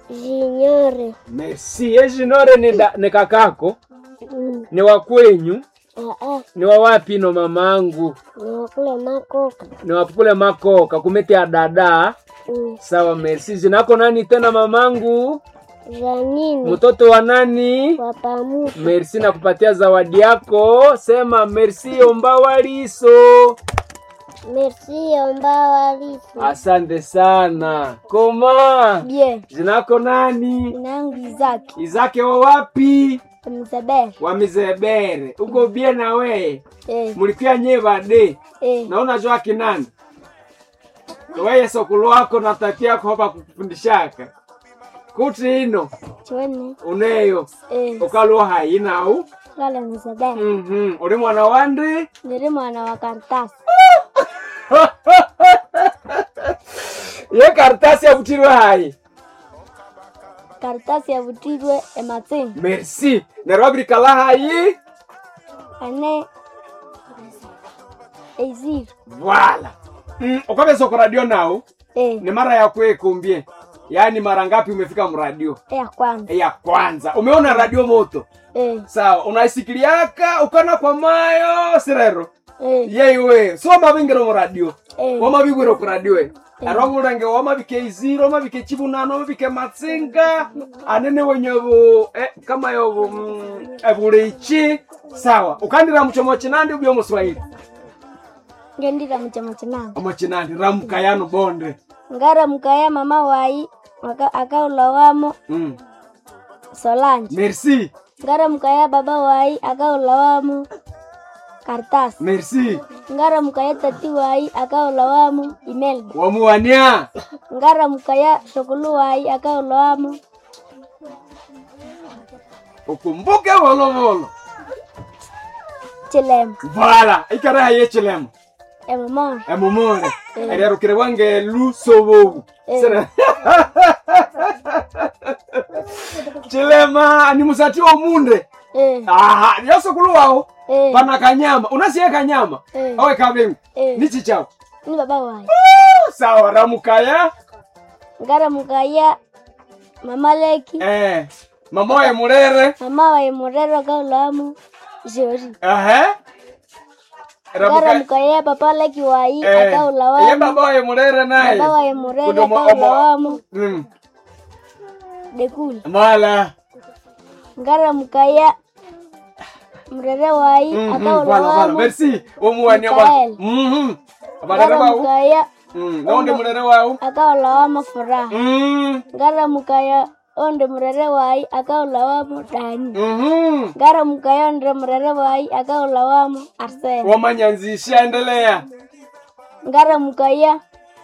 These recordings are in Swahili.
Jinyore. Merci. Ejinore ni, da, ni kakako Mm. ni wa kwenyu Ah, ni wa wapi no mamangu nakula makoka. ni wapule makoka kumete ya dada Mm. sawa merci jinako nani tena mamangu Janini. mtoto wa nani Wapamu. merci na kupatia zawadi yako sema merci ombawaliso Merci omba walifu. asante sana koma Bien. jinako nani Nangu Izaki. izake wa wapi Mzabere. wa mizebere uko bie na weye Eh. mulikuya nye bade Eh. na unajua kinani weye sokulu wako na tati yako hapa kukufundishaka kuti ino Chwene. uneyo Eh. ukaluwa hainau Lala Mzabere. Mhm. uli mwana wandi Niri mwana wa karatasi. ye karitasi yavutirwe hayi Karatasi yavutirwe ematsinga. merci neryo wabirikala hayi Ane. Eiziri. vala mm, ukavesa kuradio nao Eh. ni mara ya kuekumbie yaani mara ngapi umefika mradio Ya kwanza. ya kwanza umeona radio moto Eh. sawa unaisikiliaka ukana kwa mayo sirero Eh. yeiwe so mavingiro muradio Eh. wamavigwiro kuradio e arwavulenge wamavike iziro wamavike chivunano wamavike matsinga anene wenyevo eh, kama yovo mm, evulichi sawa ukandira muchomo chinandi ubyo muswahili Ngendira mchama chinanga. omo chinandi ramukayano bonde ngara mukaya mama wai aka- akaulawamo mm. solange merci ngara mukaya baba wai akaulawamo kartas merci ngara mukaya tati wai akaulawamo imelda wamuwania ngara mukaya shokulu wai akaulawamo ukumbuke volovolo chilema vala ikareha ye chilemo emamona emumure ererukire wange lusovovu Eh. Sere- chilema ni musati omunde eh, aha yosukulu wao eh, pana kanyama unasiye kanyama Eh. awe kavengu eh. nichi chao ni baba wai sawa ramukaya ngara mukaya mama leki eh, mamoye murere mama wai murero akaulawamo jori ehe ngara Ramuka- mukaya papa leki wai eh, ye akaulawamo babaye murere naye baba wai murero Kudomo- omo- akaulawamo Mm, dekuli mala ngara mukaya mrere wai Mhm, vala, vala. akaulawamo merci omuwania wa Mikael. Mhm. abarere ngara bau mukaya Mm, naonde murere wau akaulawamo furaha Mm, ngara mukaya onde mrere wai akaulawamo dani mhm. ngara mukaya onde mrere wai akaulawamo arsene wamanyanzisha endelea ngara mukaya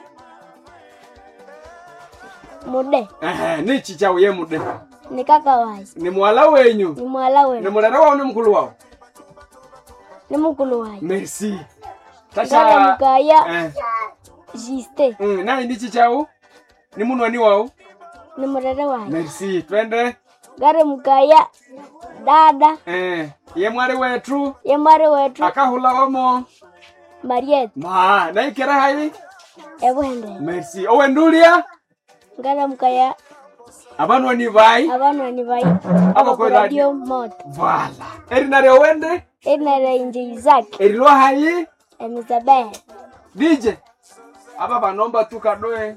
mude Ehe, nichi chau ye mude ni kaka wai ni mwala wenyu ni mwala ni wenu murere wau ni mkulu wao ni mukulu wai merci ngara tasha mukaya eh, jiste mm, nani nichi chau ni munwani wau ni mrere wai merci twende ngara mukaya dada eh, ye mwari wetu ye mwari wetu akahula wamo mariet ma naikere hai ebuhende merci owendulia ngara mukaya abanwani vai abanwani bai Aba kwe radio moto vala erinare owende enere inje izaki erilwa hai emizabehe dj aba banomba tu kadoe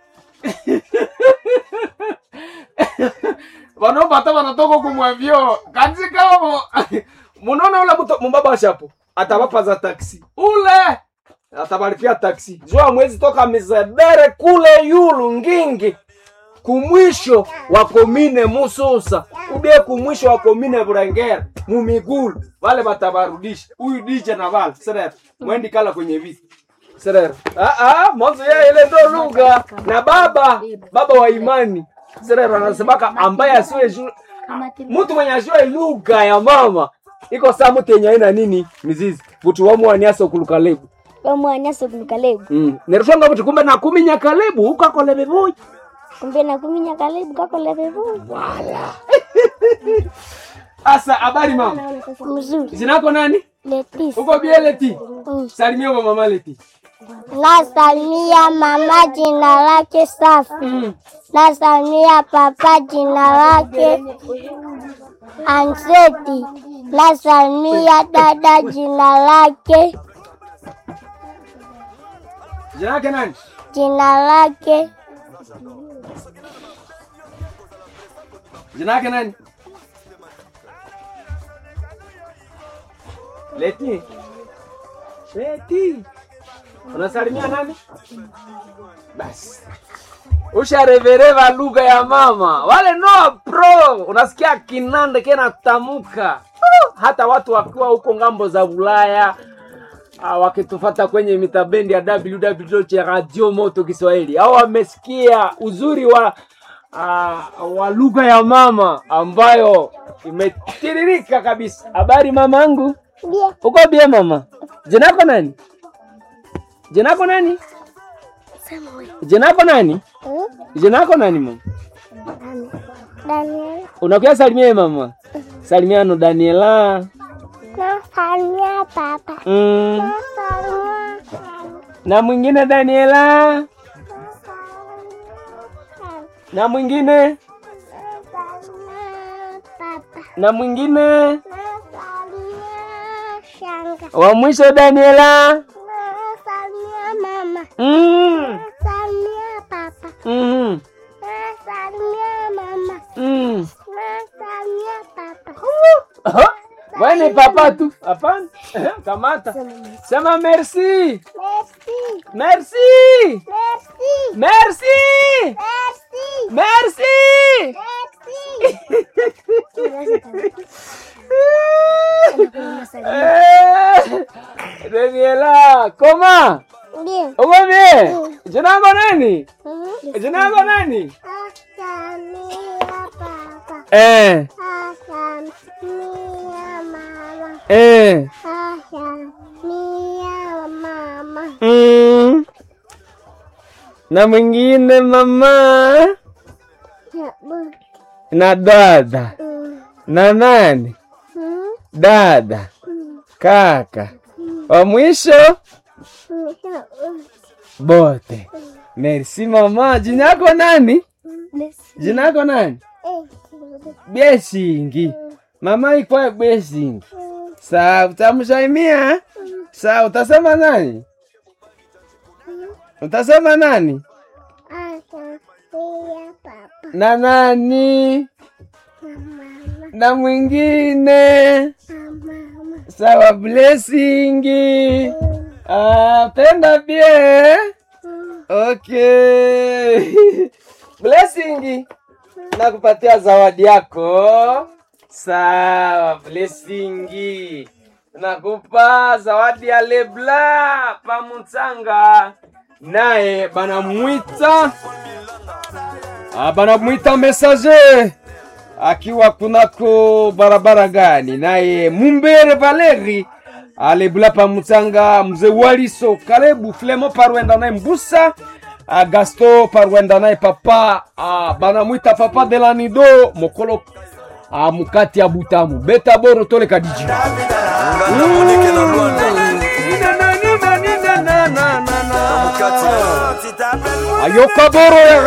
banomba hata banatoka kumwavyo katikavo munaona ule mtu mumbaba shapo atabapaza taksi ule atabalipia taksi jua mwezi toka mizebere kule yulu ngingi kumwisho wa komine mususa ubie kumwisho wa komine burengera mumigulu vale batabarudisha huyu dije na vale serera mwendi kala kwenye viti serera ah, ah, mwanzo ya ile ndo lugha na baba baba wa imani serera anasemaka ambaye asiwe ju- mtu mwenye ajue lugha ya mama iko saa mtu yenye aina nini mizizi vutu wamwaniasa okulukalebu bamwanya sokunikalebu mm. nerushonga vuti kumbe nakuminya kalebu ukakole vivuji kumbe nakuminya kalebu kakolevevu wala asa habari mama mzuri zinako nani letisi uko bieleti Mm. salimia kwa mama leti Nasalimia mama jina lake Safi. Mm. Nasalimia papa jina lake Anseti. Nasalimia dada jina lake Jina lake nani? jina lake Jina lake nani? Leti. Leti. Unasalimia nani? Basi. Usharevereva lugha ya mama. Wale no pro. Unasikia kinande kena tamuka. Uh, Hata watu wakiwa huko ngambo za Ulaya ah, wakitufata kwenye mitabendi ya www Radio Moto Kiswahili au wamesikia uzuri wa uh, wa lugha ya mama ambayo imetiririka kabisa. Habari mamangu, Bia. uko bie mama? Jina lako nani? Jina lako nani? Jina lako nani? Jina lako nani mama? Daniel. Unakuya salimia mama. Salimiano Daniela. Nasalimia papa. Mm. Nasalimia Na mwingine Daniela. Na mwingine Nasalimia papa. na mwingine Nasalimia shanga. wa mwisho Daniela. Nasalimia mama. Mm. Nasalimia papa. Mm. Nasalimia mama. Mm. Nasalimia papa. Aha. Wewe ni papa tu. Hapana. Kamata. Sema merci. Merci. Merci. Merci. Merci. Merci. Merci. Merci. Eh, Daniela, comment? Bien. Uko bien? Jina lako nani? Mhm. Jina lako nani? Nasalimia papa. Eh, Nasalimia mama. eh. Nasalimia mama. Mm. Na mwingine mama Ya, bu. na dada Mm. na nani? Mm. Dada, kaka, wa mwisho Mm. Ya, bu. bote. Merci mama. Jina yako nani? Jina yako nani? Eh. Biesingi. Mama ikwa Biesingi. Mm. Sawa, utamsalimia? Sawa, utasema nani? Utasema nani? Nasalimia papa. Na nani? Na mama. Na mwingine? Na mama. Sawa, blessingi. Ah, penda bie. Mm. Okay. blessingi. Nakupatia zawadi yako. Sawa, blessingi. Nakupa zawadi ya Lebla Pamutsanga. Naye banamwita ah, banamwita messager akiwa kunako barabara gani? Naye Mumbere Valeri alebula pamutsanga mzee Waliso Kalebu Flemo parwenda naye Mbusa ah, Gasto parwenda naye papa ah, banamwita papa de la nido mokolo ah, mukati ya butamu beta boro tole kadiji ayoka boro ya